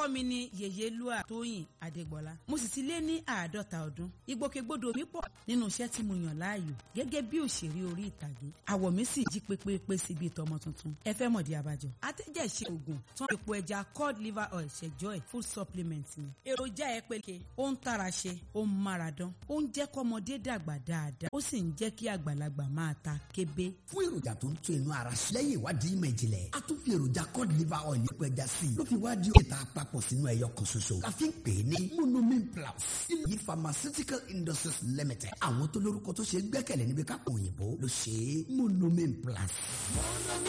orúkọ mi ni yèyélúà tóyìn adégbọlá mo sì ti lé ní àádọ́ta ọdún ìgbòkègbodò mi pọ̀ nínú iṣẹ́ tí mo yàn láàyò gẹ́gẹ́ bí òṣèré orí ìtàgé àwọ̀ mi sì jí pépépé sí bíi tọmọ tuntun ẹ fẹ́ mọ̀dí abájọ. atẹ́jẹ̀ṣe oògùn tán epo ẹja cod liver oil ṣẹjọ́ ẹ̀ full supplement ni. èròjà ẹ péke ó ń tara ṣe ó ń mára dán ó ń jẹ́ kọ́mọdé dàgbà dáadáa ó sì ń jẹ́ kí àgbàlagbà máa ta kébé. fún èròjà tó ń tún inú ara ṣe lẹ́yìn ìwádìí ìmọ̀ ìjìnlẹ̀ a tún fi èròjà cod liver oil epo ẹja sí i ló fi wá di òkèta àpapọ̀ sínú ẹyọ kan ṣoṣo la fi ń pè é ní monomin plus ilé pharmaceutical industries limited àwọn tó lórúkọ tó ṣe gbẹ́kẹ̀lé níbi kápò òyìnbó ló ṣe é monomin plus. monomin